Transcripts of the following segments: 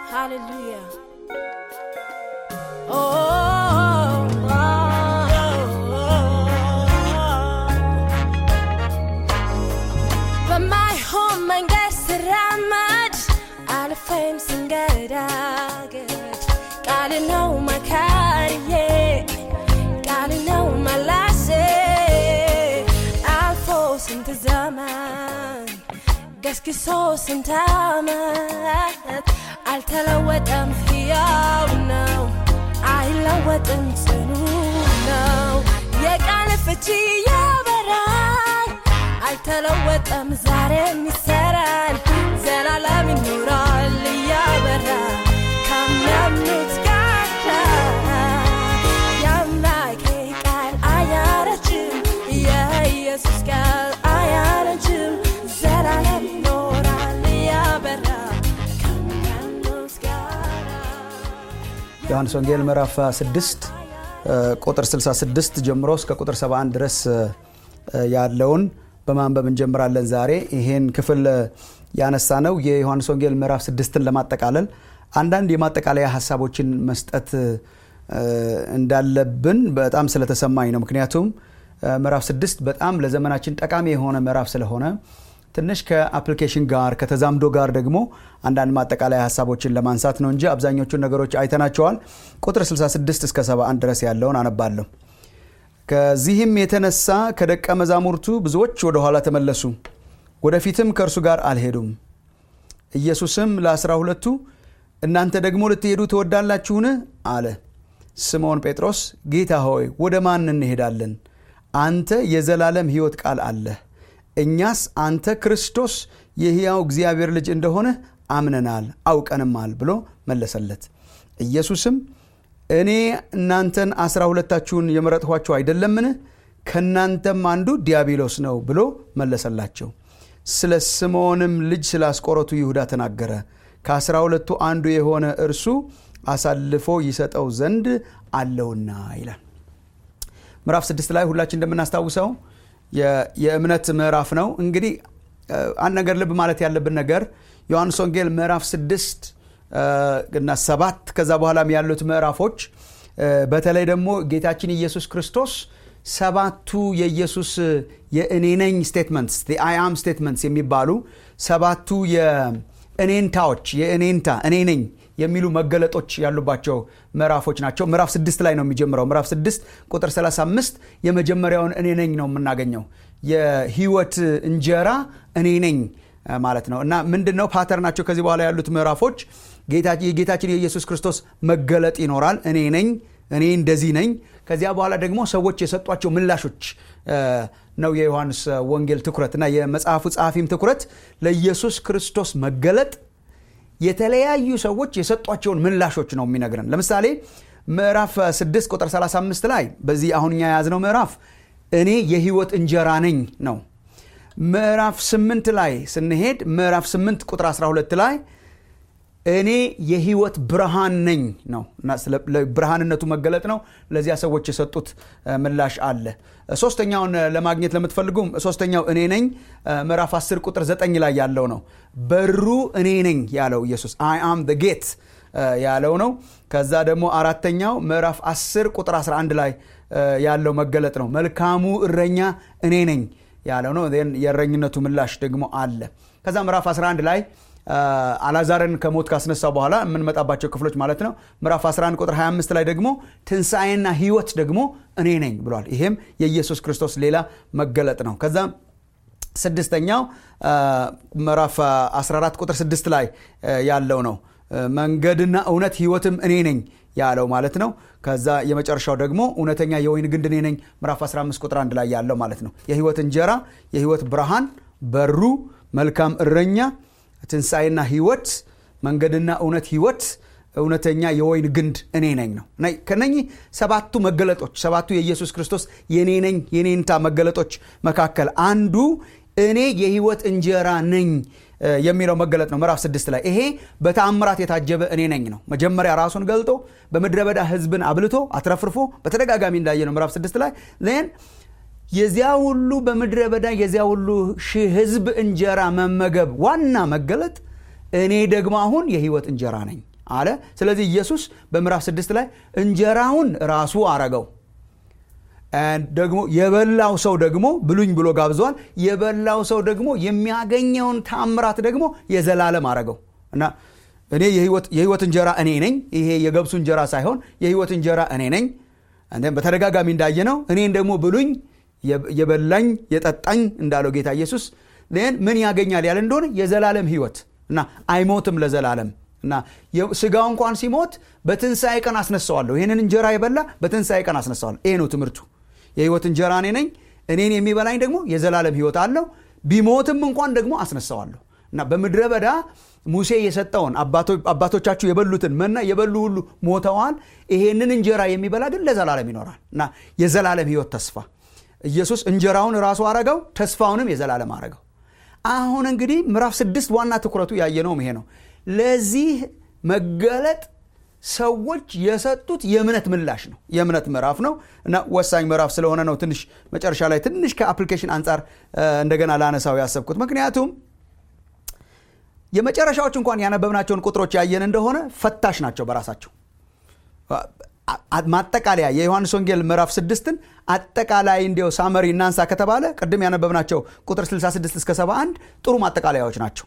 Hallelujah. Oh, oh, oh, በማይሆን መንገድ ስራመድ አልፌም ስንገዳገድ ቃል ነው መካሪዬ ቃል ነው መላሴ አልፎ ስንት ዘመን ገስግሶ ስንት ዓመት አልተለወጠም፣ ሕያው ነው፣ አይለወጥም፣ ጽኑ ነው። የቃል ፍቺ ያበራል፣ አልተለወጠም፣ ዛሬም ይሰራል፣ ዘላለም ይኖራል እያበራ ከሚያምኑት ጋር የአምላኬ ቃል አያረጅም፣ የኢየሱስ ቃል አያረጅም፣ ዘላለም ይኖራል እያበራ ከሚያምኑት ጋር ዮሐንስ ወንጌል ምዕራፍ 6 ቁጥር 66 ጀምሮ እስከ ቁጥር 71 ድረስ ያለውን በማንበብ እንጀምራለን። ዛሬ ይሄን ክፍል ያነሳ ነው የዮሐንስ ወንጌል ምዕራፍ 6ን ለማጠቃለል አንዳንድ የማጠቃለያ ሀሳቦችን መስጠት እንዳለብን በጣም ስለተሰማኝ ነው። ምክንያቱም ምዕራፍ 6 በጣም ለዘመናችን ጠቃሚ የሆነ ምዕራፍ ስለሆነ ትንሽ ከአፕሊኬሽን ጋር ከተዛምዶ ጋር ደግሞ አንዳንድ ማጠቃለያ ሀሳቦችን ለማንሳት ነው እንጂ አብዛኞቹን ነገሮች አይተናቸዋል። ቁጥር 66 እስከ 71 ድረስ ያለውን አነባለሁ። ከዚህም የተነሳ ከደቀ መዛሙርቱ ብዙዎች ወደ ኋላ ተመለሱ፣ ወደፊትም ከእርሱ ጋር አልሄዱም። ኢየሱስም ለአስራ ሁለቱ እናንተ ደግሞ ልትሄዱ ትወዳላችሁን? አለ። ስምዖን ጴጥሮስ ጌታ ሆይ ወደ ማን እንሄዳለን? አንተ የዘላለም ሕይወት ቃል አለህ እኛስ አንተ ክርስቶስ የሕያው እግዚአብሔር ልጅ እንደሆነ አምነናል አውቀንማል ብሎ መለሰለት። ኢየሱስም እኔ እናንተን አስራ ሁለታችሁን የመረጥኋችሁ አይደለምን? ከእናንተም አንዱ ዲያብሎስ ነው ብሎ መለሰላቸው። ስለ ስምዖንም ልጅ ስለ አስቆሮቱ ይሁዳ ተናገረ። ከአስራ ሁለቱ አንዱ የሆነ እርሱ አሳልፎ ይሰጠው ዘንድ አለውና ይላል። ምዕራፍ ስድስት ላይ ሁላችን እንደምናስታውሰው የእምነት ምዕራፍ ነው። እንግዲህ አንድ ነገር ልብ ማለት ያለብን ነገር ዮሐንስ ወንጌል ምዕራፍ ስድስት እና ሰባት ከዛ በኋላም ያሉት ምዕራፎች በተለይ ደግሞ ጌታችን ኢየሱስ ክርስቶስ ሰባቱ የኢየሱስ የእኔ ነኝ ስቴትመንትስ አም ስቴትመንትስ የሚባሉ ሰባቱ የእኔንታዎች የእኔንታ እኔ ነኝ የሚሉ መገለጦች ያሉባቸው ምዕራፎች ናቸው። ምዕራፍ ስድስት ላይ ነው የሚጀምረው። ምዕራፍ ስድስት ቁጥር 35 የመጀመሪያውን እኔ ነኝ ነው የምናገኘው። የህይወት እንጀራ እኔ ነኝ ማለት ነው እና ምንድን ነው ፓተርናቸው? ከዚህ በኋላ ያሉት ምዕራፎች የጌታችን የኢየሱስ ክርስቶስ መገለጥ ይኖራል። እኔ ነኝ፣ እኔ እንደዚህ ነኝ። ከዚያ በኋላ ደግሞ ሰዎች የሰጧቸው ምላሾች ነው የዮሐንስ ወንጌል ትኩረት እና የመጽሐፉ ጸሐፊም ትኩረት ለኢየሱስ ክርስቶስ መገለጥ የተለያዩ ሰዎች የሰጧቸውን ምላሾች ነው የሚነግረን። ለምሳሌ ምዕራፍ 6 ቁጥር 35 ላይ በዚህ አሁን እኛ የያዝነው ምዕራፍ እኔ የህይወት እንጀራ ነኝ ነው። ምዕራፍ 8 ላይ ስንሄድ ምዕራፍ 8 ቁጥር 12 ላይ እኔ የህይወት ብርሃን ነኝ ነው እና ብርሃንነቱ መገለጥ ነው። ለዚያ ሰዎች የሰጡት ምላሽ አለ። ሶስተኛውን ለማግኘት ለምትፈልጉም ሶስተኛው እኔ ነኝ ምዕራፍ 10 ቁጥር 9 ላይ ያለው ነው። በሩ እኔ ነኝ ያለው ኢየሱስ አይ አም ዘ ጌት ያለው ነው። ከዛ ደግሞ አራተኛው ምዕራፍ 10 ቁጥር 11 ላይ ያለው መገለጥ ነው። መልካሙ እረኛ እኔ ነኝ ያለው ነው። የእረኝነቱ ምላሽ ደግሞ አለ። ከዛ ምዕራፍ 11 ላይ አላዛርን ከሞት ካስነሳው በኋላ የምንመጣባቸው ክፍሎች ማለት ነው። ምዕራፍ 11 ቁጥር 25 ላይ ደግሞ ትንሣኤና ህይወት ደግሞ እኔ ነኝ ብሏል። ይሄም የኢየሱስ ክርስቶስ ሌላ መገለጥ ነው። ከዛ ስድስተኛው ምዕራፍ 14 ቁጥር 6 ላይ ያለው ነው። መንገድና እውነት ህይወትም እኔ ነኝ ያለው ማለት ነው። ከዛ የመጨረሻው ደግሞ እውነተኛ የወይን ግንድ እኔ ነኝ ምዕራፍ 15 ቁጥር 1 ላይ ያለው ማለት ነው። የህይወት እንጀራ፣ የህይወት ብርሃን፣ በሩ፣ መልካም እረኛ ትንሣኤና ህይወት መንገድና እውነት ህይወት እውነተኛ የወይን ግንድ እኔ ነኝ ነው። ከነኚህ ሰባቱ መገለጦች ሰባቱ የኢየሱስ ክርስቶስ የኔ ነኝ የኔንታ መገለጦች መካከል አንዱ እኔ የህይወት እንጀራ ነኝ የሚለው መገለጥ ነው። ምዕራፍ ስድስት ላይ ይሄ በተአምራት የታጀበ እኔ ነኝ ነው። መጀመሪያ ራሱን ገልጦ በምድረ በዳ ህዝብን አብልቶ አትረፍርፎ በተደጋጋሚ እንዳየ ነው። ምዕራፍ ስድስት ላይ ን የዚያ ሁሉ በምድረ በዳ የዚያ ሁሉ ሺህ ህዝብ እንጀራ መመገብ ዋና መገለጥ እኔ ደግሞ አሁን የህይወት እንጀራ ነኝ አለ ስለዚህ ኢየሱስ በምዕራፍ ስድስት ላይ እንጀራውን ራሱ አረገው ደግሞ የበላው ሰው ደግሞ ብሉኝ ብሎ ጋብዘዋል የበላው ሰው ደግሞ የሚያገኘውን ታምራት ደግሞ የዘላለም አረገው እና እኔ የህይወት እንጀራ እኔ ነኝ ይሄ የገብሱ እንጀራ ሳይሆን የህይወት እንጀራ እኔ ነኝ በተደጋጋሚ እንዳየነው እኔን ደግሞ ብሉኝ የበላኝ የጠጣኝ እንዳለው ጌታ ኢየሱስ ምን ያገኛል ያለ እንደሆነ የዘላለም ህይወት እና አይሞትም ለዘላለም እና ስጋው እንኳን ሲሞት በትንሣኤ ቀን አስነሳዋለሁ ይህንን እንጀራ የበላ በትንሣኤ ቀን አስነሳዋለሁ ይሄ ነው ትምህርቱ የህይወት እንጀራ እኔ ነኝ እኔን የሚበላኝ ደግሞ የዘላለም ህይወት አለው ቢሞትም እንኳን ደግሞ አስነሳዋለሁ እና በምድረ በዳ ሙሴ የሰጠውን አባቶቻችሁ የበሉትን መና የበሉ ሁሉ ሞተዋል ይሄንን እንጀራ የሚበላ ግን ለዘላለም ይኖራል እና የዘላለም ህይወት ተስፋ ኢየሱስ እንጀራውን ራሱ አረገው ተስፋውንም የዘላለም አረገው አሁን እንግዲህ ምዕራፍ ስድስት ዋና ትኩረቱ ያየነውም ይሄ ነው ለዚህ መገለጥ ሰዎች የሰጡት የእምነት ምላሽ ነው የእምነት ምዕራፍ ነው እና ወሳኝ ምዕራፍ ስለሆነ ነው ትንሽ መጨረሻ ላይ ትንሽ ከአፕሊኬሽን አንጻር እንደገና ላነሳው ያሰብኩት ምክንያቱም የመጨረሻዎች እንኳን ያነበብናቸውን ቁጥሮች ያየን እንደሆነ ፈታሽ ናቸው በራሳቸው ማጠቃለያ የዮሐንስ ወንጌል ምዕራፍ ስድስትን አጠቃላይ እንዲው ሳመሪ እናንሳ ከተባለ ቅድም ያነበብናቸው ቁጥር 66 እስከ 71 ጥሩ ማጠቃለያዎች ናቸው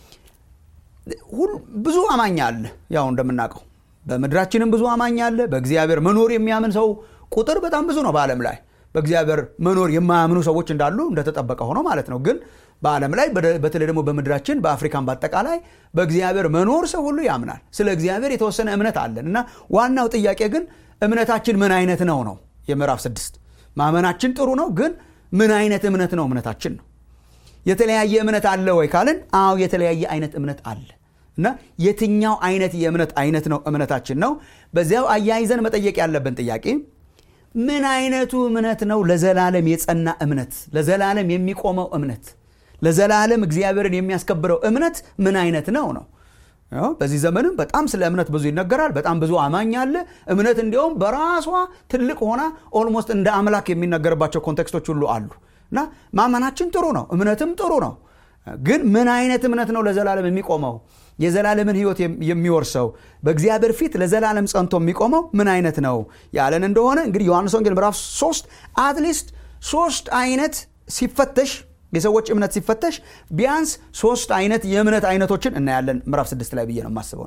ብዙ አማኝ አለ ያው እንደምናውቀው በምድራችንም ብዙ አማኝ አለ በእግዚአብሔር መኖር የሚያምን ሰው ቁጥር በጣም ብዙ ነው በዓለም ላይ በእግዚአብሔር መኖር የማያምኑ ሰዎች እንዳሉ እንደተጠበቀ ሆኖ ማለት ነው ግን በዓለም ላይ በተለይ ደግሞ በምድራችን በአፍሪካን በአጠቃላይ በእግዚአብሔር መኖር ሰው ሁሉ ያምናል ስለ እግዚአብሔር የተወሰነ እምነት አለን እና ዋናው ጥያቄ ግን እምነታችን ምን አይነት ነው ነው የምዕራፍ ስድስት ማመናችን ጥሩ ነው ግን ምን አይነት እምነት ነው እምነታችን ነው የተለያየ እምነት አለ ወይ ካልን አዎ የተለያየ አይነት እምነት አለ እና የትኛው አይነት የእምነት አይነት ነው እምነታችን ነው በዚያው አያይዘን መጠየቅ ያለብን ጥያቄ ምን አይነቱ እምነት ነው ለዘላለም የጸና እምነት ለዘላለም የሚቆመው እምነት ለዘላለም እግዚአብሔርን የሚያስከብረው እምነት ምን አይነት ነው ነው በዚህ ዘመንም በጣም ስለ እምነት ብዙ ይነገራል በጣም ብዙ አማኝ አለ እምነት እንዲያውም በራሷ ትልቅ ሆና ኦልሞስት እንደ አምላክ የሚነገርባቸው ኮንቴክስቶች ሁሉ አሉ እና ማመናችን ጥሩ ነው እምነትም ጥሩ ነው ግን ምን አይነት እምነት ነው ለዘላለም የሚቆመው የዘላለምን ህይወት የሚወርሰው በእግዚአብሔር ፊት ለዘላለም ጸንቶ የሚቆመው ምን አይነት ነው ያለን እንደሆነ እንግዲህ ዮሐንስ ወንጌል ምዕራፍ ሶስት አትሊስት ሶስት አይነት ሲፈተሽ የሰዎች እምነት ሲፈተሽ ቢያንስ ሶስት አይነት የእምነት አይነቶችን እናያለን ምዕራፍ ስድስት ላይ ብዬ ነው የማስበው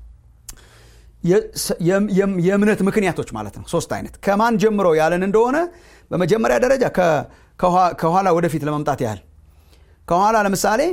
የእምነት ምክንያቶች ማለት ነው ሶስት አይነት ከማን ጀምሮ ያለን እንደሆነ በመጀመሪያ ደረጃ ከኋላ ወደፊት ለመምጣት ያህል ከኋላ ለምሳሌ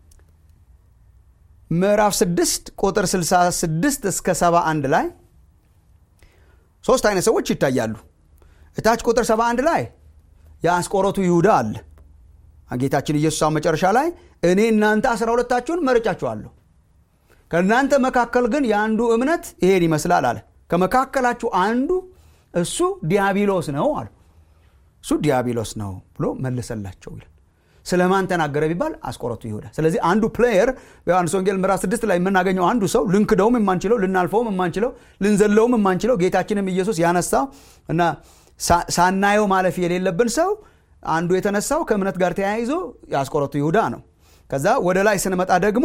ምዕራፍ 6 ቁጥር 66 እስከ 71 ላይ ሶስት አይነት ሰዎች ይታያሉ እታች ቁጥር 71 ላይ የአስቆሮቱ ይሁዳ አለ ጌታችን ኢየሱስ መጨረሻ ላይ እኔ እናንተ አስራ ሁለታችሁን መርጫችኋለሁ ከእናንተ መካከል ግን የአንዱ እምነት ይሄን ይመስላል አለ ከመካከላችሁ አንዱ እሱ ዲያብሎስ ነው አሉ እሱ ዲያብሎስ ነው ብሎ መለሰላቸው ይላል ስለ ማን ተናገረ ቢባል አስቆረቱ ይሁዳ ስለዚህ አንዱ ፕሌየር በዮሐንስ ወንጌል ምዕራፍ ስድስት ላይ የምናገኘው አንዱ ሰው ልንክደውም የማንችለው ልናልፈውም የማንችለው ልንዘለውም የማንችለው ጌታችንም ኢየሱስ ያነሳው እና ሳናየው ማለፍ የሌለብን ሰው አንዱ የተነሳው ከእምነት ጋር ተያይዞ የአስቆረቱ ይሁዳ ነው ከዛ ወደ ላይ ስንመጣ ደግሞ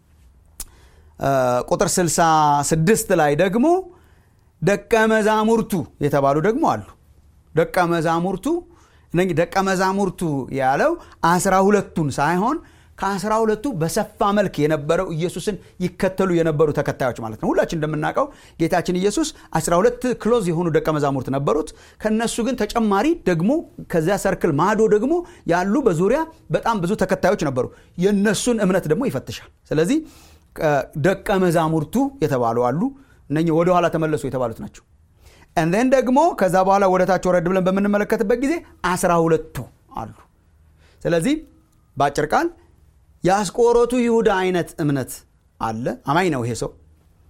ቁጥር 66 ላይ ደግሞ ደቀ መዛሙርቱ የተባሉ ደግሞ አሉ ደቀ መዛሙርቱ እነዚህ ደቀ መዛሙርቱ ያለው አስራ ሁለቱን ሳይሆን ከአስራ ሁለቱ በሰፋ መልክ የነበረው ኢየሱስን ይከተሉ የነበሩ ተከታዮች ማለት ነው ሁላችን እንደምናውቀው ጌታችን ኢየሱስ 12 ክሎዝ የሆኑ ደቀ መዛሙርት ነበሩት ከነሱ ግን ተጨማሪ ደግሞ ከዚያ ሰርክል ማዶ ደግሞ ያሉ በዙሪያ በጣም ብዙ ተከታዮች ነበሩ የነሱን እምነት ደግሞ ይፈትሻል ስለዚህ ደቀ መዛሙርቱ የተባሉ አሉ እነ ወደኋላ ተመለሱ የተባሉት ናቸው እንደን ደግሞ ከዛ በኋላ ወደታች ወረድ ብለን በምንመለከትበት ጊዜ አስራ ሁለቱ አሉ ስለዚህ በአጭር ቃል የአስቆሮቱ ይሁዳ አይነት እምነት አለ አማኝ ነው ይሄ ሰው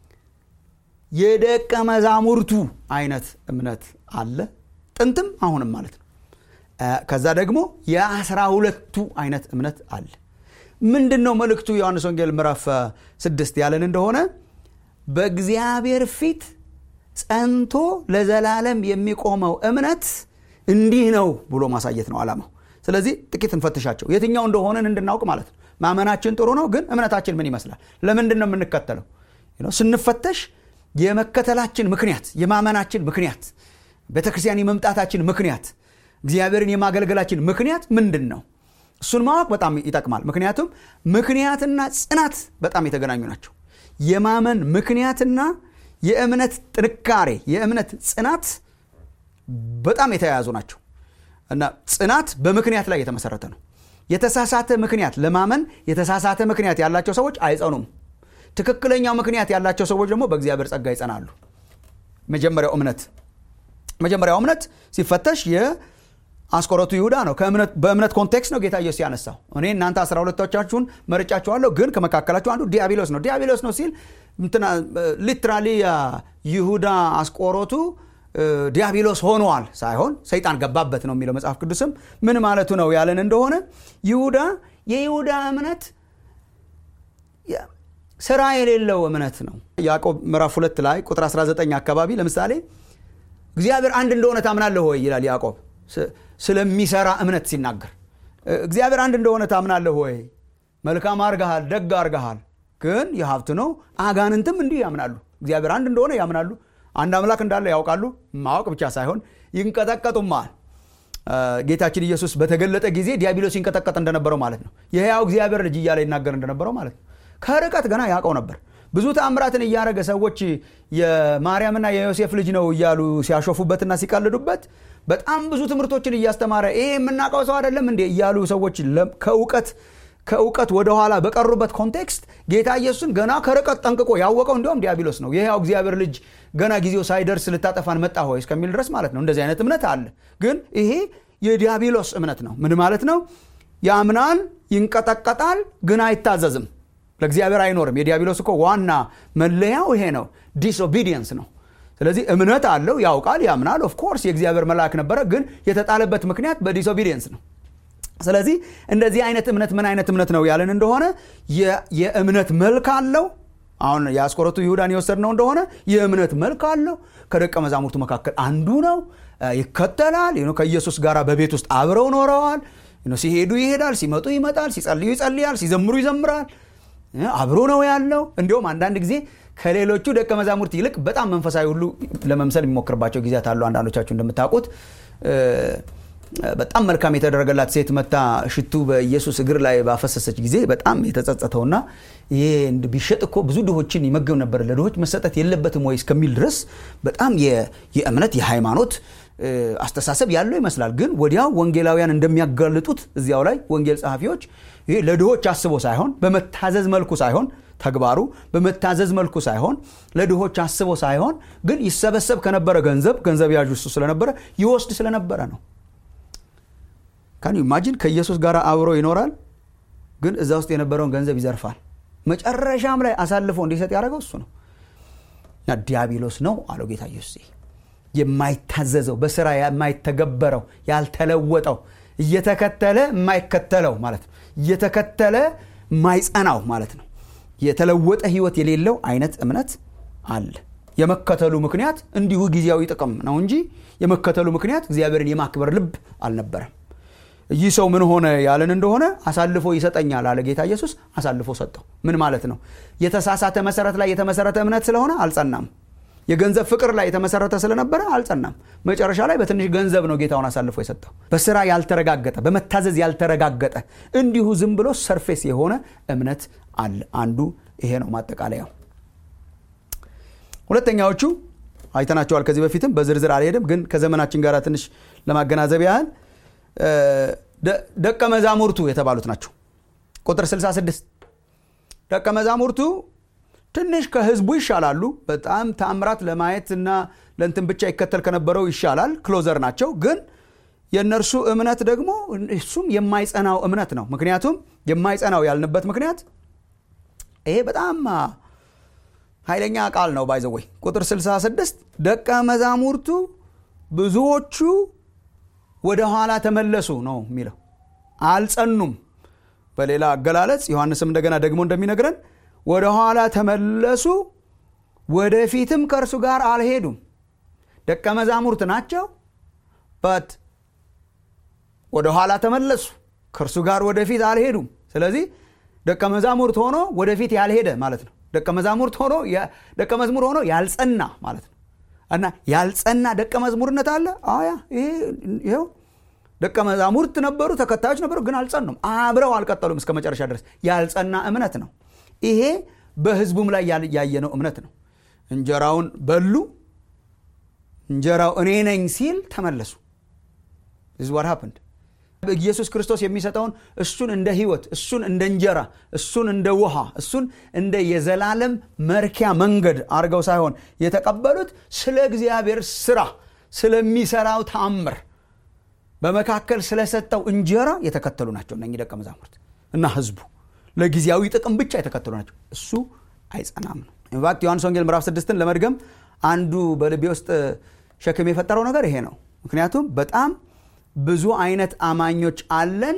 የደቀ መዛሙርቱ አይነት እምነት አለ ጥንትም አሁንም ማለት ነው ከዛ ደግሞ የአስራ ሁለቱ አይነት እምነት አለ ምንድን ነው መልእክቱ ዮሐንስ ወንጌል ምዕራፍ ስድስት ያለን እንደሆነ በእግዚአብሔር ፊት ጸንቶ ለዘላለም የሚቆመው እምነት እንዲህ ነው ብሎ ማሳየት ነው አላማው ስለዚህ ጥቂት እንፈትሻቸው የትኛው እንደሆነን እንድናውቅ ማለት ነው ማመናችን ጥሩ ነው ግን እምነታችን ምን ይመስላል ለምንድን ነው የምንከተለው ስንፈተሽ የመከተላችን ምክንያት የማመናችን ምክንያት ቤተ ክርስቲያን የመምጣታችን ምክንያት እግዚአብሔርን የማገልገላችን ምክንያት ምንድን ነው እሱን ማወቅ በጣም ይጠቅማል ምክንያቱም ምክንያትና ጽናት በጣም የተገናኙ ናቸው የማመን ምክንያትና የእምነት ጥንካሬ የእምነት ጽናት በጣም የተያያዙ ናቸው እና ጽናት በምክንያት ላይ የተመሰረተ ነው የተሳሳተ ምክንያት ለማመን የተሳሳተ ምክንያት ያላቸው ሰዎች አይጸኑም ትክክለኛው ምክንያት ያላቸው ሰዎች ደግሞ በእግዚአብሔር ጸጋ ይጸናሉ መጀመሪያው እምነት መጀመሪያው እምነት ሲፈተሽ የአስቆረቱ ይሁዳ ነው በእምነት ኮንቴክስት ነው ጌታ ኢየሱስ ያነሳው እኔ እናንተ አስራ ሁለቶቻችሁን መርጫችኋለሁ ግን ከመካከላችሁ አንዱ ዲያብሎስ ነው ዲያብሎስ ነው ሲል ሊትራሊ ይሁዳ አስቆሮቱ ዲያብሎስ ሆኗል ሳይሆን ሰይጣን ገባበት ነው የሚለው መጽሐፍ ቅዱስም ምን ማለቱ ነው ያለን እንደሆነ ይሁዳ የይሁዳ እምነት ስራ የሌለው እምነት ነው ያዕቆብ ምዕራፍ ሁለት ላይ ቁጥር 19 አካባቢ ለምሳሌ እግዚአብሔር አንድ እንደሆነ ታምናለህ ሆይ ይላል ያዕቆብ ስለሚሰራ እምነት ሲናገር እግዚአብሔር አንድ እንደሆነ ታምናለህ ሆይ መልካም አርገሃል ደግ አርገሃል ግን የሀብት ነው አጋንንትም እንዲህ ያምናሉ እግዚአብሔር አንድ እንደሆነ ያምናሉ አንድ አምላክ እንዳለ ያውቃሉ ማወቅ ብቻ ሳይሆን ይንቀጠቀጡማል ጌታችን ኢየሱስ በተገለጠ ጊዜ ዲያብሎስ ይንቀጠቀጥ እንደነበረው ማለት ነው የህያው እግዚአብሔር ልጅ እያለ ይናገር እንደነበረው ማለት ነው ከርቀት ገና ያውቀው ነበር ብዙ ተአምራትን እያደረገ ሰዎች የማርያምና የዮሴፍ ልጅ ነው እያሉ ሲያሾፉበትና ሲቀልዱበት በጣም ብዙ ትምህርቶችን እያስተማረ ይሄ የምናውቀው ሰው አይደለም እንዴ እያሉ ሰዎች ከእውቀት ከእውቀት ወደኋላ በቀሩበት ኮንቴክስት ጌታ ኢየሱስን ገና ከርቀት ጠንቅቆ ያወቀው እንዲሁም ዲያብሎስ ነው የህያው እግዚአብሔር ልጅ ገና ጊዜው ሳይደርስ ልታጠፋን መጣ ሆይ እስከሚል ድረስ ማለት ነው እንደዚህ አይነት እምነት አለ ግን ይሄ የዲያብሎስ እምነት ነው ምን ማለት ነው ያምናል ይንቀጠቀጣል ግን አይታዘዝም ለእግዚአብሔር አይኖርም የዲያብሎስ እኮ ዋና መለያው ይሄ ነው ዲስኦቢዲየንስ ነው ስለዚህ እምነት አለው ያውቃል ያምናል ኦፍኮርስ የእግዚአብሔር መልአክ ነበረ ግን የተጣለበት ምክንያት በዲስኦቢዲየንስ ነው ስለዚህ እንደዚህ አይነት እምነት ምን አይነት እምነት ነው ያለን እንደሆነ የእምነት መልክ አለው አሁን የአስቆረቱ ይሁዳን የወሰድነው እንደሆነ የእምነት መልክ አለው ከደቀ መዛሙርቱ መካከል አንዱ ነው ይከተላል ከኢየሱስ ጋር በቤት ውስጥ አብረው ኖረዋል ሲሄዱ ይሄዳል ሲመጡ ይመጣል ሲጸልዩ ይጸልያል ሲዘምሩ ይዘምራል አብሮ ነው ያለው እንዲሁም አንዳንድ ጊዜ ከሌሎቹ ደቀ መዛሙርት ይልቅ በጣም መንፈሳዊ ሁሉ ለመምሰል የሚሞክርባቸው ጊዜያት አሉ አንዳንዶቻችሁ እንደምታውቁት በጣም መልካም የተደረገላት ሴት መታ ሽቱ በኢየሱስ እግር ላይ ባፈሰሰች ጊዜ በጣም የተጸጸተውና ይሄ ቢሸጥ እኮ ብዙ ድሆችን ይመገብ ነበር ለድሆች መሰጠት የለበትም ወይ እስከሚል ድረስ በጣም የእምነት የሃይማኖት አስተሳሰብ ያለው ይመስላል ግን ወዲያው ወንጌላውያን እንደሚያጋልጡት እዚያው ላይ ወንጌል ጸሐፊዎች ይሄ ለድሆች አስቦ ሳይሆን በመታዘዝ መልኩ ሳይሆን ተግባሩ በመታዘዝ መልኩ ሳይሆን ለድሆች አስቦ ሳይሆን ግን ይሰበሰብ ከነበረ ገንዘብ ገንዘብ ያዥ እሱ ስለነበረ ይወስድ ስለነበረ ነው ካን ኢማጂን ከኢየሱስ ጋር አብሮ ይኖራል ግን እዛ ውስጥ የነበረውን ገንዘብ ይዘርፋል መጨረሻም ላይ አሳልፎ እንዲሰጥ ያደረገው እሱ ነው ዲያብሎስ ነው አለው ጌታ ኢየሱስ የማይታዘዘው በስራ የማይተገበረው ያልተለወጠው እየተከተለ የማይከተለው ማለት ነው እየተከተለ የማይጸናው ማለት ነው የተለወጠ ህይወት የሌለው አይነት እምነት አለ የመከተሉ ምክንያት እንዲሁ ጊዜያዊ ጥቅም ነው እንጂ የመከተሉ ምክንያት እግዚአብሔርን የማክበር ልብ አልነበረም ይህ ሰው ምን ሆነ ያለን እንደሆነ አሳልፎ ይሰጠኛል አለ ጌታ ኢየሱስ አሳልፎ ሰጠው ምን ማለት ነው የተሳሳተ መሰረት ላይ የተመሰረተ እምነት ስለሆነ አልጸናም የገንዘብ ፍቅር ላይ የተመሰረተ ስለነበረ አልጸናም መጨረሻ ላይ በትንሽ ገንዘብ ነው ጌታውን አሳልፎ የሰጠው በስራ ያልተረጋገጠ በመታዘዝ ያልተረጋገጠ እንዲሁ ዝም ብሎ ሰርፌስ የሆነ እምነት አለ አንዱ ይሄ ነው ማጠቃለያው ሁለተኛዎቹ አይተናቸዋል ከዚህ በፊትም በዝርዝር አልሄድም ግን ከዘመናችን ጋር ትንሽ ለማገናዘብ ያህል ደቀ መዛሙርቱ የተባሉት ናቸው ቁጥር 66 ደቀ መዛሙርቱ ትንሽ ከህዝቡ ይሻላሉ በጣም ተአምራት ለማየት እና ለንትን ብቻ ይከተል ከነበረው ይሻላል ክሎዘር ናቸው ግን የእነርሱ እምነት ደግሞ እሱም የማይጸናው እምነት ነው ምክንያቱም የማይጸናው ያልንበት ምክንያት ይሄ በጣም ኃይለኛ ቃል ነው ባይዘወይ ቁጥር 66 ደቀ መዛሙርቱ ብዙዎቹ ወደ ኋላ ተመለሱ ነው የሚለው አልጸኑም በሌላ አገላለጽ ዮሐንስም እንደገና ደግሞ እንደሚነግረን ወደ ኋላ ተመለሱ ወደፊትም ከእርሱ ጋር አልሄዱም ደቀ መዛሙርት ናቸው በት ወደ ኋላ ተመለሱ ከእርሱ ጋር ወደፊት አልሄዱም ስለዚህ ደቀ መዛሙርት ሆኖ ወደፊት ያልሄደ ማለት ነው ደቀ መዛሙርት ሆኖ ደቀ መዝሙር ሆኖ ያልጸና ማለት ነው እና ያልጸና ደቀ መዝሙርነት አለ አያ ይኸው ደቀ መዛሙርት ነበሩ ተከታዮች ነበሩ ግን አልጸኑም አብረው አልቀጠሉም እስከ መጨረሻ ድረስ ያልጸና እምነት ነው ይሄ በህዝቡም ላይ ያየነው እምነት ነው እንጀራውን በሉ እንጀራው እኔ ነኝ ሲል ተመለሱ ዝ ዋት ሀፕንድ ኢየሱስ ክርስቶስ የሚሰጠውን እሱን እንደ ህይወት እሱን እንደ እንጀራ እሱን እንደ ውሃ እሱን እንደ የዘላለም መርኪያ መንገድ አድርገው ሳይሆን የተቀበሉት ስለ እግዚአብሔር ስራ ስለሚሰራው ተአምር በመካከል ስለሰጠው እንጀራ የተከተሉ ናቸው እነኚህ ደቀ መዛሙርት እና ህዝቡ ለጊዜያዊ ጥቅም ብቻ የተከተሉ ናቸው እሱ አይጸናም ነው ኢንፋክት ዮሐንስ ወንጌል ምዕራፍ ስድስትን ለመድገም አንዱ በልቤ ውስጥ ሸክም የፈጠረው ነገር ይሄ ነው ምክንያቱም በጣም ብዙ አይነት አማኞች አለን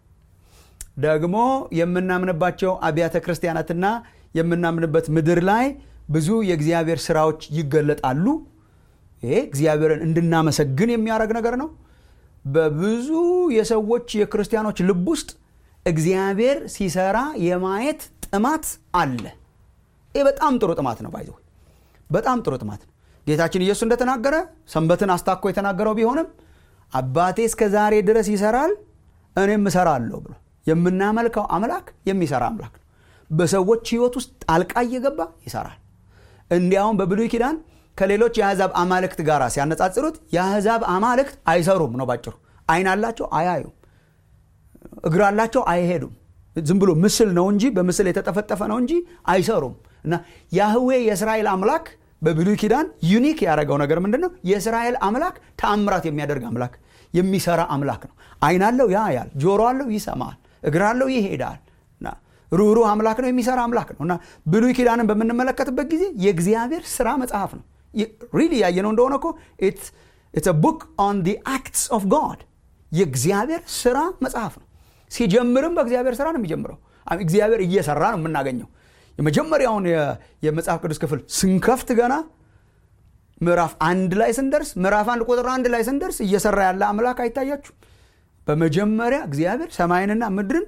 ደግሞ የምናምንባቸው አብያተ ክርስቲያናትና የምናምንበት ምድር ላይ ብዙ የእግዚአብሔር ስራዎች ይገለጣሉ ይሄ እግዚአብሔርን እንድናመሰግን የሚያደርግ ነገር ነው በብዙ የሰዎች የክርስቲያኖች ልብ ውስጥ እግዚአብሔር ሲሰራ የማየት ጥማት አለ ይህ በጣም ጥሩ ጥማት ነው ባይዘ በጣም ጥሩ ጥማት ነው ጌታችን ኢየሱስ እንደተናገረ ሰንበትን አስታኮ የተናገረው ቢሆንም አባቴ እስከ ዛሬ ድረስ ይሰራል እኔም እሰራለሁ ብሎ የምናመልከው አምላክ የሚሰራ አምላክ ነው በሰዎች ህይወት ውስጥ ጣልቃ እየገባ ይሰራል እንዲያውም በብሉይ ኪዳን ከሌሎች የአሕዛብ አማልክት ጋር ሲያነጻጽሩት የአሕዛብ አማልክት አይሰሩም ነው ባጭሩ አይን አላቸው አያዩም እግር አላቸው አይሄዱም ዝም ብሎ ምስል ነው እንጂ በምስል የተጠፈጠፈ ነው እንጂ አይሰሩም እና ያህዌ የእስራኤል አምላክ በብሉይ ኪዳን ዩኒክ ያደረገው ነገር ምንድን ነው የእስራኤል አምላክ ተአምራት የሚያደርግ አምላክ የሚሰራ አምላክ ነው አይን አለው ያያል ጆሮ አለው ይሰማል እግር አለው ይሄዳል ሩህሩህ አምላክ ነው የሚሰራ አምላክ ነው እና ብሉይ ኪዳንን በምንመለከትበት ጊዜ የእግዚአብሔር ስራ መጽሐፍ ነው ሪሊ ያየነው እንደሆነ እኮ ኢትስ ቡክ ኦን ዲ አክትስ ኦፍ ጋድ የእግዚአብሔር ስራ መጽሐፍ ነው ሲጀምርም በእግዚአብሔር ስራ ነው የሚጀምረው እግዚአብሔር እየሰራ ነው የምናገኘው የመጀመሪያውን የመጽሐፍ ቅዱስ ክፍል ስንከፍት ገና ምዕራፍ አንድ ላይ ስንደርስ ምዕራፍ አንድ ቁጥር አንድ ላይ ስንደርስ እየሰራ ያለ አምላክ አይታያችሁ በመጀመሪያ እግዚአብሔር ሰማይንና ምድርን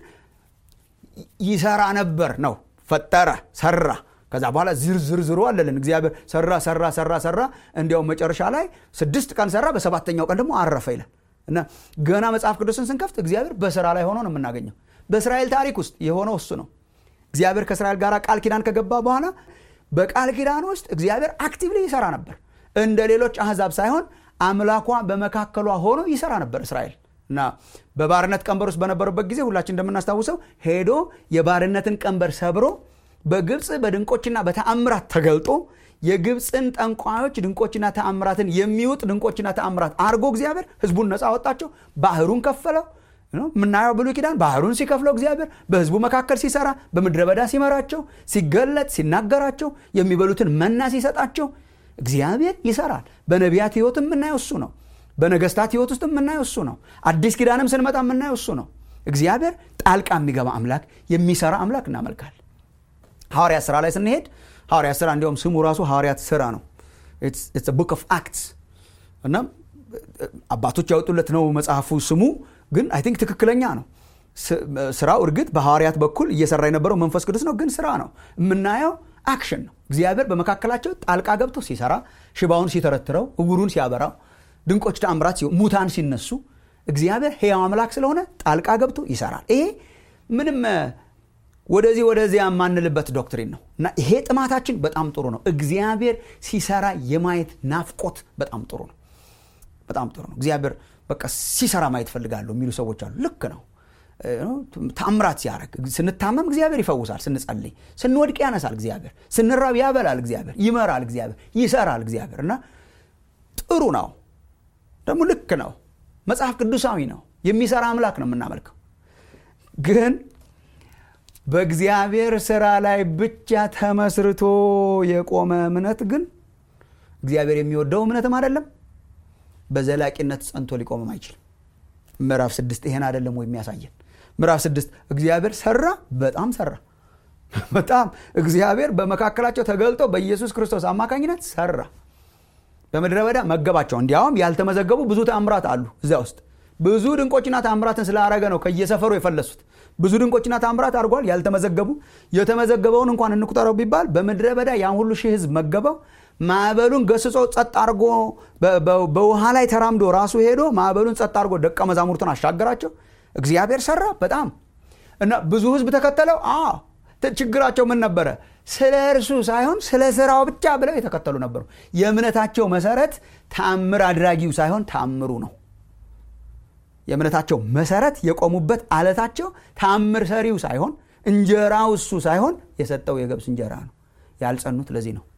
ይሰራ ነበር ነው ፈጠረ ሰራ ከዛ በኋላ ዝርዝርዝሩ አለልን እግዚአብሔር ሰራ ሰራ ሰራ ሰራ እንዲያውም መጨረሻ ላይ ስድስት ቀን ሰራ በሰባተኛው ቀን ደግሞ አረፈ ይላል እና ገና መጽሐፍ ቅዱስን ስንከፍት እግዚአብሔር በስራ ላይ ሆኖ ነው የምናገኘው በእስራኤል ታሪክ ውስጥ የሆነው እሱ ነው እግዚአብሔር ከእስራኤል ጋር ቃል ኪዳን ከገባ በኋላ በቃል ኪዳን ውስጥ እግዚአብሔር አክቲቭሊ ይሰራ ነበር እንደ ሌሎች አህዛብ ሳይሆን አምላኳ በመካከሏ ሆኖ ይሰራ ነበር እስራኤል እና በባርነት ቀንበር ውስጥ በነበሩበት ጊዜ ሁላችን እንደምናስታውሰው ሄዶ የባርነትን ቀንበር ሰብሮ በግብፅ በድንቆችና በተአምራት ተገልጦ የግብፅን ጠንቋዮች ድንቆችና ተአምራትን የሚውጥ ድንቆችና ተአምራት አርጎ እግዚአብሔር ህዝቡን ነፃ ወጣቸው ባህሩን ከፈለው የምናየው ብሉይ ኪዳን ባህሩን ሲከፍለው እግዚአብሔር በህዝቡ መካከል ሲሰራ በምድረ በዳ ሲመራቸው ሲገለጥ ሲናገራቸው የሚበሉትን መና ሲሰጣቸው እግዚአብሔር ይሰራል በነቢያት ህይወት የምናየው እሱ ነው በነገስታት ህይወት ውስጥ የምናየው እሱ ነው አዲስ ኪዳንም ስንመጣ የምናየው እሱ ነው እግዚአብሔር ጣልቃ የሚገባ አምላክ የሚሰራ አምላክ እናመልካል ሐዋርያት ስራ ላይ ስንሄድ ሐዋርያት ስራ እንዲሁም ስሙ ራሱ ሐዋርያት ስራ ነው ቡክ ኦፍ አክትስ እና አባቶች ያወጡለት ነው መጽሐፉ ስሙ ግን አይ ቲንክ ትክክለኛ ነው ስራው እርግጥ በሐዋርያት በኩል እየሰራ የነበረው መንፈስ ቅዱስ ነው ግን ስራ ነው የምናየው አክሽን ነው እግዚአብሔር በመካከላቸው ጣልቃ ገብቶ ሲሰራ ሽባውን ሲተረትረው እውሩን ሲያበራው ድንቆች ተአምራት ሲሆን ሙታን ሲነሱ እግዚአብሔር ሕያው አምላክ ስለሆነ ጣልቃ ገብቶ ይሰራል ይሄ ምንም ወደዚህ ወደዚያ የማንልበት ዶክትሪን ነው እና ይሄ ጥማታችን በጣም ጥሩ ነው እግዚአብሔር ሲሰራ የማየት ናፍቆት በጣም ጥሩ ነው በጣም ጥሩ ነው እግዚአብሔር በቃ ሲሰራ ማየት ፈልጋለሁ የሚሉ ሰዎች አሉ ልክ ነው ታምራት ሲያደረግ ስንታመም እግዚአብሔር ይፈውሳል ስንጸልይ ስንወድቅ ያነሳል እግዚአብሔር ስንራብ ያበላል እግዚአብሔር ይመራል እግዚአብሔር ይሰራል እግዚአብሔር እና ጥሩ ነው ደግሞ ልክ ነው መጽሐፍ ቅዱሳዊ ነው የሚሰራ አምላክ ነው የምናመልከው ግን በእግዚአብሔር ስራ ላይ ብቻ ተመስርቶ የቆመ እምነት ግን እግዚአብሔር የሚወደው እምነትም አይደለም በዘላቂነት ጸንቶ ሊቆምም አይችልም ምዕራፍ ስድስት ይሄን አይደለም ወይ የሚያሳየን ምዕራፍ ስድስት እግዚአብሔር ሰራ በጣም ሰራ በጣም እግዚአብሔር በመካከላቸው ተገልጦ በኢየሱስ ክርስቶስ አማካኝነት ሰራ በምድረ በዳ መገባቸው እንዲያውም ያልተመዘገቡ ብዙ ተአምራት አሉ እዚያ ውስጥ ብዙ ድንቆችና ታምራትን ስላረገ ነው ከየሰፈሩ የፈለሱት ብዙ ድንቆችና ታምራት አድርጓል ያልተመዘገቡ የተመዘገበውን እንኳን እንቁጠረው ቢባል በምድረ በዳ ያን ሁሉ ሺህ ህዝብ መገበው ማዕበሉን ገስጾ ጸጥ አድርጎ በውሃ ላይ ተራምዶ ራሱ ሄዶ ማዕበሉን ጸጥ አድርጎ ደቀ መዛሙርቱን አሻገራቸው እግዚአብሔር ሰራ በጣም እና ብዙ ህዝብ ተከተለው ችግራቸው ምን ነበረ ስለ እርሱ ሳይሆን ስለ ስራው ብቻ ብለው የተከተሉ ነበሩ የእምነታቸው መሰረት ተአምር አድራጊው ሳይሆን ተአምሩ ነው የእምነታቸው መሰረት የቆሙበት አለታቸው ተአምር ሰሪው ሳይሆን እንጀራው እሱ ሳይሆን የሰጠው የገብስ እንጀራ ነው ያልጸኑት ለዚህ ነው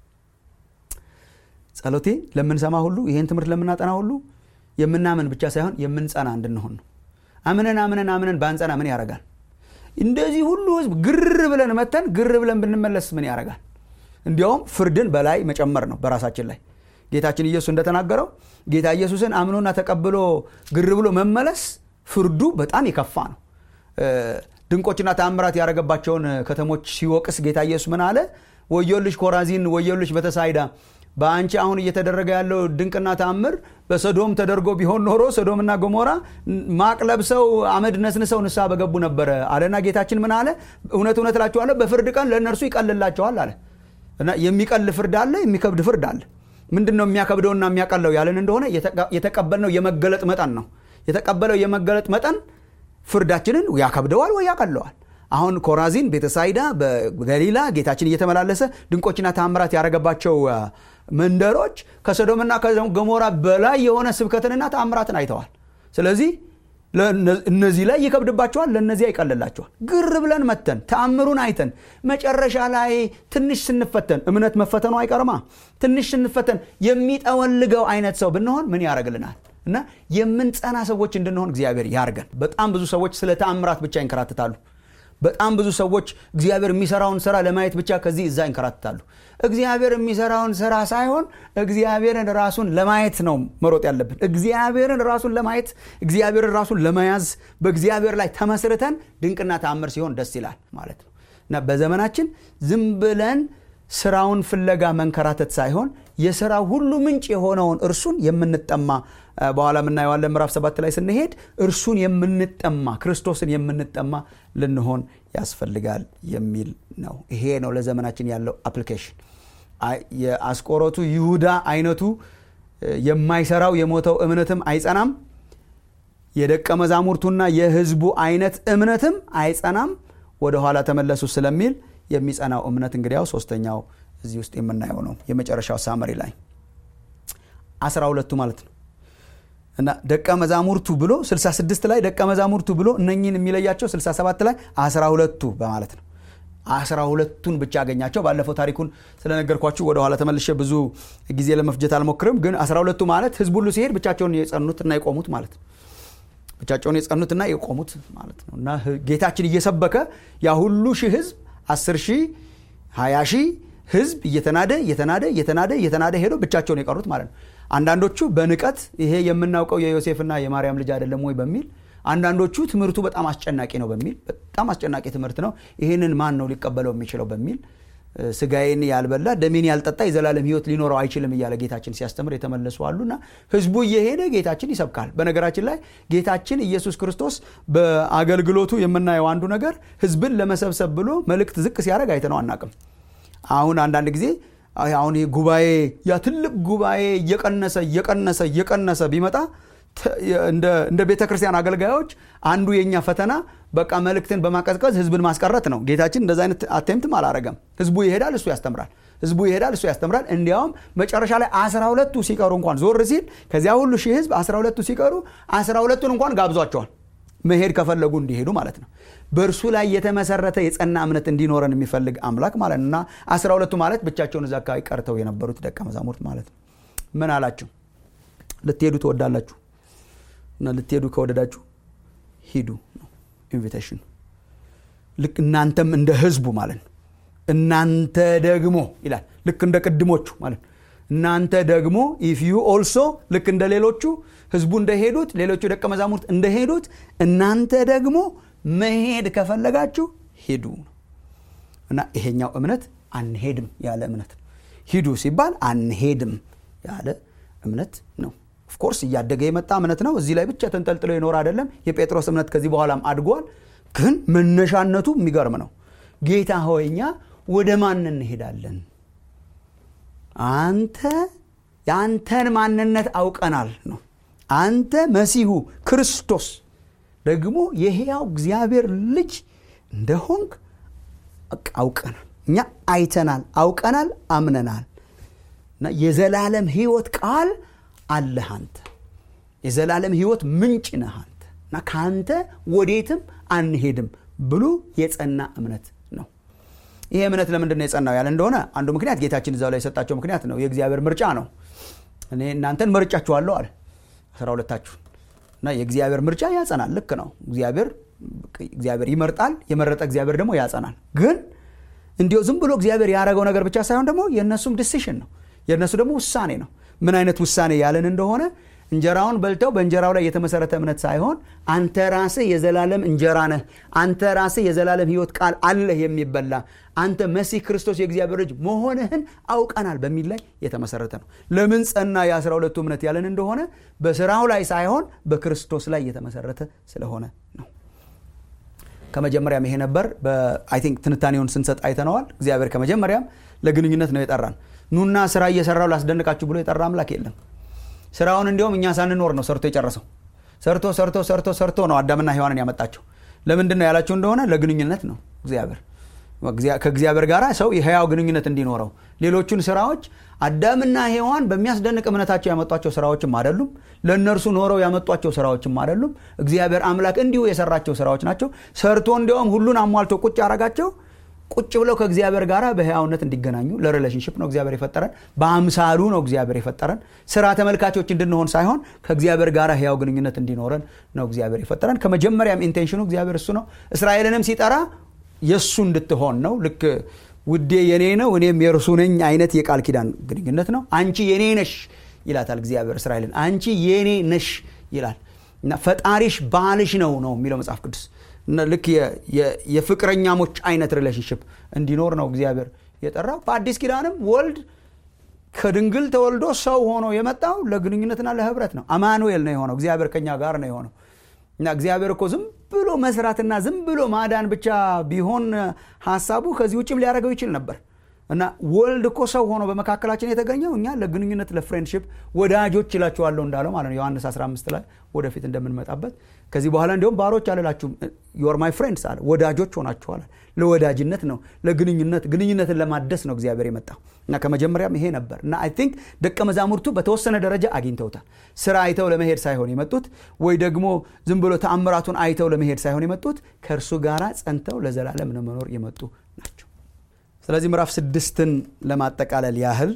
ጸሎቴ ለምንሰማ ሁሉ ይህን ትምህርት ለምናጠና ሁሉ የምናምን ብቻ ሳይሆን የምንጸና እንድንሆን ነው አምነን አምነን አምነን ባንጸና ምን ያደርጋል እንደዚህ ሁሉ ህዝብ ግር ብለን መተን ግር ብለን ብንመለስ ምን ያደርጋል እንዲያውም ፍርድን በላይ መጨመር ነው በራሳችን ላይ ጌታችን ኢየሱስ እንደተናገረው ጌታ ኢየሱስን አምኖና ተቀብሎ ግር ብሎ መመለስ ፍርዱ በጣም የከፋ ነው ድንቆችና ተአምራት ያደረገባቸውን ከተሞች ሲወቅስ ጌታ ኢየሱስ ምን አለ ወዮልሽ ኮራዚን ወዮልሽ በተሳይዳ በአንቺ አሁን እየተደረገ ያለው ድንቅና ተአምር በሰዶም ተደርጎ ቢሆን ኖሮ ሰዶምና ገሞራ ማቅ ለብሰው አመድ ነስንሰው ንስሐ በገቡ ነበረ አለና ጌታችን ምን አለ እውነት እውነት እላችኋለሁ በፍርድ ቀን ለእነርሱ ይቀልላቸዋል አለ እና የሚቀል ፍርድ አለ የሚከብድ ፍርድ አለ ምንድን ነው የሚያከብደውና የሚያቀለው ያለን እንደሆነ የተቀበልነው የመገለጥ መጠን ነው የተቀበለው የመገለጥ መጠን ፍርዳችንን ያከብደዋል ወይ ያቀለዋል አሁን ኮራዚን ቤተሳይዳ በገሊላ ጌታችን እየተመላለሰ ድንቆችና ታምራት ያደረገባቸው መንደሮች ከሰዶምና ከገሞራ በላይ የሆነ ስብከትንና ታምራትን አይተዋል ስለዚህ እነዚህ ላይ ይከብድባቸዋል ለእነዚህ ይቀልላቸዋል ግር ብለን መተን ተአምሩን አይተን መጨረሻ ላይ ትንሽ ስንፈተን እምነት መፈተኑ አይቀርማ ትንሽ ስንፈተን የሚጠወልገው አይነት ሰው ብንሆን ምን ያደርግልናል እና የምንጸና ሰዎች እንድንሆን እግዚአብሔር ያርገን በጣም ብዙ ሰዎች ስለ ተአምራት ብቻ ይንከራትታሉ በጣም ብዙ ሰዎች እግዚአብሔር የሚሰራውን ስራ ለማየት ብቻ ከዚህ እዛ ይንከራትታሉ እግዚአብሔር የሚሰራውን ስራ ሳይሆን እግዚአብሔርን ራሱን ለማየት ነው መሮጥ ያለብን እግዚአብሔርን ራሱን ለማየት እግዚአብሔርን ራሱን ለመያዝ በእግዚአብሔር ላይ ተመስርተን ድንቅና ተአምር ሲሆን ደስ ይላል ማለት ነው እና በዘመናችን ዝም ብለን ስራውን ፍለጋ መንከራተት ሳይሆን የስራ ሁሉ ምንጭ የሆነውን እርሱን የምንጠማ በኋላ የምናየዋለን ምዕራፍ ሰባት ላይ ስንሄድ እርሱን የምንጠማ ክርስቶስን የምንጠማ ልንሆን ያስፈልጋል የሚል ነው ይሄ ነው ለዘመናችን ያለው አፕሊኬሽን የአስቆሮቱ ይሁዳ አይነቱ የማይሰራው የሞተው እምነትም አይጸናም የደቀ መዛሙርቱና የህዝቡ አይነት እምነትም አይጸናም ወደኋላ ተመለሱ ስለሚል የሚጸናው እምነት እንግዲያው ሶስተኛው እዚህ ውስጥ የምናየው ነው የመጨረሻው ሳመሪ ላይ አስራ ሁለቱ ማለት ነው እና ደቀ መዛሙርቱ ብሎ 66 ላይ ደቀ መዛሙርቱ ብሎ እነኝን የሚለያቸው 67 ላይ አስራ ሁለቱ በማለት ነው አስራ ሁለቱን ብቻ አገኛቸው ባለፈው ታሪኩን ስለነገርኳችሁ ወደኋላ ተመልሼ ብዙ ጊዜ ለመፍጀት አልሞክርም ግን አስራ ሁለቱ ማለት ህዝብ ሁሉ ሲሄድ ብቻቸውን የጸኑትና የቆሙት ማለት ነው ብቻቸውን የጸኑትና የቆሙት ማለት ነው እና ጌታችን እየሰበከ ያ ሁሉ ሺህ ህዝብ አስር ሺህ ሀያ ሺህ ህዝብ እየተናደ እየተናደ እየተናደ እየተናደ ሄዶ ብቻቸውን የቀሩት ማለት ነው አንዳንዶቹ በንቀት ይሄ የምናውቀው የዮሴፍና የማርያም ልጅ አይደለም ወይ በሚል አንዳንዶቹ ትምህርቱ በጣም አስጨናቂ ነው በሚል በጣም አስጨናቂ ትምህርት ነው ይህንን ማን ነው ሊቀበለው የሚችለው በሚል ስጋዬን ያልበላ ደሜን ያልጠጣ የዘላለም ህይወት ሊኖረው አይችልም እያለ ጌታችን ሲያስተምር የተመለሱ አሉና ህዝቡ እየሄደ ጌታችን ይሰብካል በነገራችን ላይ ጌታችን ኢየሱስ ክርስቶስ በአገልግሎቱ የምናየው አንዱ ነገር ህዝብን ለመሰብሰብ ብሎ መልእክት ዝቅ ሲያደርግ አይተነው አናቅም አሁን አንዳንድ ጊዜ አሁን ጉባኤ ያ ትልቅ ጉባኤ እየቀነሰ እየቀነሰ እየቀነሰ ቢመጣ እንደ ቤተ ክርስቲያን አገልጋዮች አንዱ የኛ ፈተና በቃ መልእክትን በማቀዝቀዝ ህዝብን ማስቀረት ነው ጌታችን እንደዚ አይነት አቴምትም አላረገም ህዝቡ ይሄዳል እሱ ያስተምራል ህዝቡ ይሄዳል እሱ ያስተምራል እንዲያውም መጨረሻ ላይ አስራ ሁለቱ ሲቀሩ እንኳን ዞር ሲል ከዚያ ሁሉ ሺህ ህዝብ አስራ ሁለቱ ሲቀሩ አስራ ሁለቱን እንኳን ጋብዟቸዋል መሄድ ከፈለጉ እንዲሄዱ ማለት ነው በእርሱ ላይ የተመሰረተ የጸና እምነት እንዲኖረን የሚፈልግ አምላክ ማለት ነው እና አስራ ሁለቱ ማለት ብቻቸውን እዛ አካባቢ ቀርተው የነበሩት ደቀ መዛሙርት ማለት ነው ምን አላቸው ልትሄዱ ትወዳላችሁ እና ልትሄዱ ከወደዳችሁ ሂዱ ነው ኢንቪቴሽን ልክ እናንተም እንደ ህዝቡ ማለት ነው እናንተ ደግሞ ይላል ልክ እንደ ቅድሞቹ ማለት ነው እናንተ ደግሞ ኢፍ ዩ ኦልሶ ልክ እንደ ሌሎቹ ህዝቡ እንደሄዱት ሌሎቹ ደቀ መዛሙርት እንደሄዱት እናንተ ደግሞ መሄድ ከፈለጋችሁ ሂዱ እና ይሄኛው እምነት አንሄድም ያለ እምነት ነው ሂዱ ሲባል አንሄድም ያለ እምነት ነው ኦፍኮርስ እያደገ የመጣ እምነት ነው እዚህ ላይ ብቻ ተንጠልጥሎ ይኖር አይደለም የጴጥሮስ እምነት ከዚህ በኋላም አድጓል ግን መነሻነቱ የሚገርም ነው ጌታ ሆይ እኛ ወደ ማን እንሄዳለን አንተ የአንተን ማንነት አውቀናል ነው አንተ መሲሁ ክርስቶስ ደግሞ የሕያው እግዚአብሔር ልጅ እንደሆንክ አውቀናል እኛ አይተናል አውቀናል አምነናል እና የዘላለም ህይወት ቃል አለህ አንተ የዘላለም ህይወት ምንጭ ነህ አንተ እና ከአንተ ወዴትም አንሄድም ብሎ የጸና እምነት ነው ይሄ እምነት ለምንድን ነው የጸናው ያለ እንደሆነ አንዱ ምክንያት ጌታችን እዛው ላይ የሰጣቸው ምክንያት ነው የእግዚአብሔር ምርጫ ነው እኔ እናንተን መርጫችኋለሁ አለ አስራ ሁለታችሁን እና የእግዚአብሔር ምርጫ ያጸናል ልክ ነው እግዚአብሔር እግዚአብሔር ይመርጣል የመረጠ እግዚአብሔር ደግሞ ያጸናል ግን እንዲሁ ዝም ብሎ እግዚአብሔር ያደረገው ነገር ብቻ ሳይሆን ደግሞ የእነሱም ዲሲሽን ነው የእነሱ ደግሞ ውሳኔ ነው ምን አይነት ውሳኔ ያለን እንደሆነ እንጀራውን በልተው በእንጀራው ላይ የተመሰረተ እምነት ሳይሆን አንተ ራስህ የዘላለም እንጀራ ነህ አንተ ራስህ የዘላለም ህይወት ቃል አለህ የሚበላ አንተ መሲህ ክርስቶስ የእግዚአብሔር ልጅ መሆንህን አውቀናል በሚል ላይ የተመሰረተ ነው ለምን ጸና የአስራ ሁለቱ እምነት ያለን እንደሆነ በስራው ላይ ሳይሆን በክርስቶስ ላይ የተመሰረተ ስለሆነ ነው ከመጀመሪያም ይሄ ነበር አይ ቲንክ ትንታኔውን ስንሰጥ አይተነዋል እግዚአብሔር ከመጀመሪያም ለግንኙነት ነው የጠራን ኑና ስራ እየሰራው ላስደንቃችሁ ብሎ የጠራ አምላክ የለም ስራውን እንዲሁም እኛ ሳንኖር ነው ሰርቶ የጨረሰው ሰርቶ ሰርቶ ሰርቶ ሰርቶ ነው አዳምና ሔዋንን ያመጣቸው ለምንድን ነው ያላችሁ እንደሆነ ለግንኙነት ነው እግዚአብሔር ከእግዚአብሔር ጋር ሰው የህያው ግንኙነት እንዲኖረው ሌሎቹን ስራዎች አዳምና ሔዋን በሚያስደንቅ እምነታቸው ያመጧቸው ስራዎችም አይደሉም ለእነርሱ ኖረው ያመጧቸው ስራዎችም አይደሉም እግዚአብሔር አምላክ እንዲሁ የሰራቸው ስራዎች ናቸው ሰርቶ እንዲያውም ሁሉን አሟልቶ ቁጭ ያረጋቸው ቁጭ ብለው ከእግዚአብሔር ጋር በህያውነት እንዲገናኙ ለሪሌሽንሽፕ ነው እግዚአብሔር የፈጠረን በአምሳሉ ነው እግዚአብሔር የፈጠረን ስራ ተመልካቾች እንድንሆን ሳይሆን ከእግዚአብሔር ጋር ህያው ግንኙነት እንዲኖረን ነው እግዚአብሔር የፈጠረን ከመጀመሪያም ኢንቴንሽኑ እግዚአብሔር እሱ ነው እስራኤልንም ሲጠራ የእሱ እንድትሆን ነው ልክ ውዴ የኔ ነው እኔም የእርሱ ነኝ አይነት የቃል ኪዳን ግንኙነት ነው አንቺ የኔ ነሽ ይላታል እግዚአብሔር እስራኤልን አንቺ የኔ ነሽ ይላል እና ፈጣሪሽ ባልሽ ነው ነው የሚለው መጽሐፍ ቅዱስ ልክ የፍቅረኛሞች አይነት ሪሌሽንሽፕ እንዲኖር ነው እግዚአብሔር የጠራው በአዲስ ኪዳንም ወልድ ከድንግል ተወልዶ ሰው ሆኖ የመጣው ለግንኙነትና ለህብረት ነው አማኑኤል ነው የሆነው እግዚአብሔር ከኛ ጋር ነው የሆነው እና እግዚአብሔር እኮ ዝም ብሎ መስራትና ዝም ብሎ ማዳን ብቻ ቢሆን ሀሳቡ ከዚህ ውጭም ሊያደርገው ይችል ነበር እና ወልድ እኮ ሰው ሆኖ በመካከላችን የተገኘው እኛ ለግንኙነት ለፍሬንድሽፕ ወዳጆች ይላችኋለሁ እንዳለው ማለት ነው ዮሐንስ 15 ላይ ወደፊት እንደምንመጣበት ከዚህ በኋላ እንዲሁም ባሮች አልላችሁም ዮር ማይ ፍሬንድስ አለ ወዳጆች ሆናችኋል ለወዳጅነት ነው ለግንኙነት ግንኙነትን ለማደስ ነው እግዚአብሔር የመጣው እና ከመጀመሪያም ይሄ ነበር እና አይ ቲንክ ደቀ መዛሙርቱ በተወሰነ ደረጃ አግኝተውታል ስራ አይተው ለመሄድ ሳይሆን የመጡት ወይ ደግሞ ዝም ብሎ ተአምራቱን አይተው ለመሄድ ሳይሆን የመጡት ከእርሱ ጋር ጸንተው ለዘላለም ለመኖር የመጡ ናቸው ስለዚህ ምዕራፍ ስድስትን ለማጠቃለል ያህል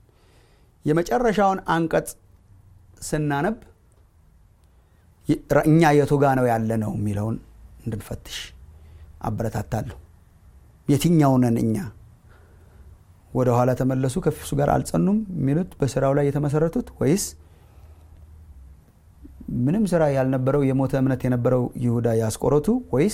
የመጨረሻውን አንቀጽ ስናነብ እኛ የቱ ጋ ነው ያለ ነው የሚለውን እንድንፈትሽ አበረታታለሁ የትኛውነን እኛ ወደ ኋላ ተመለሱ ከፊሱ ጋር አልጸኑም የሚሉት በስራው ላይ የተመሰረቱት ወይስ ምንም ስራ ያልነበረው የሞተ እምነት የነበረው ይሁዳ ያስቆረቱ ወይስ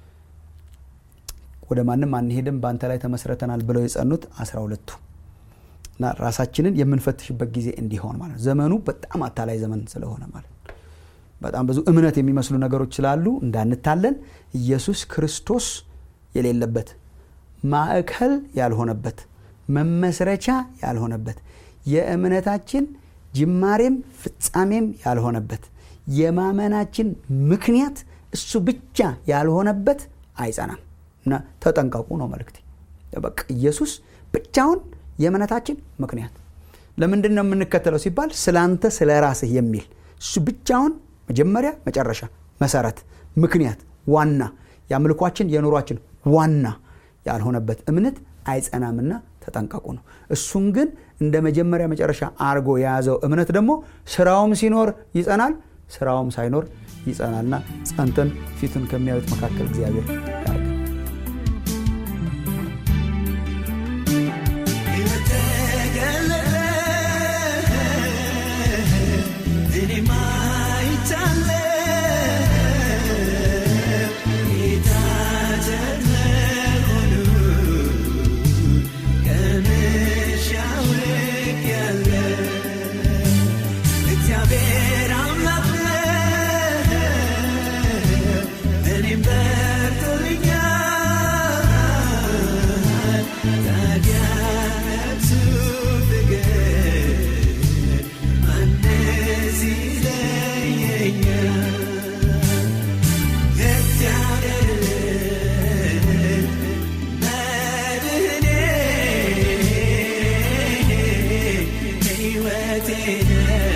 ወደ ማንም አንሄድም በአንተ ላይ ተመስረተናል ብለው የጸኑት አስራ ሁለቱ እና ራሳችንን የምንፈትሽበት ጊዜ እንዲሆን ማለት ነው ዘመኑ በጣም አታላይ ዘመን ስለሆነ ማለት ነው በጣም ብዙ እምነት የሚመስሉ ነገሮች ስላሉ እንዳንታለን ኢየሱስ ክርስቶስ የሌለበት ማዕከል ያልሆነበት መመስረቻ ያልሆነበት የእምነታችን ጅማሬም ፍጻሜም ያልሆነበት የማመናችን ምክንያት እሱ ብቻ ያልሆነበት አይጸናም እና ተጠንቀቁ ነው መልክቴ በቃ ኢየሱስ ብቻውን የእምነታችን ምክንያት ለምንድን ነው የምንከተለው ሲባል ስለ አንተ ስለ ራስህ የሚል እሱ ብቻውን መጀመሪያ መጨረሻ መሰረት ምክንያት ዋና የአምልኳችን የኑሯችን ዋና ያልሆነበት እምነት አይጸናምና ተጠንቀቁ ነው እሱን ግን እንደ መጀመሪያ መጨረሻ አርጎ የያዘው እምነት ደግሞ ስራውም ሲኖር ይጸናል ስራውም ሳይኖር ይጸናልና ጸንተን ፊቱን ከሚያዩት መካከል እግዚአብሔር ያርገ እግዚአብሔር ሕይወቴ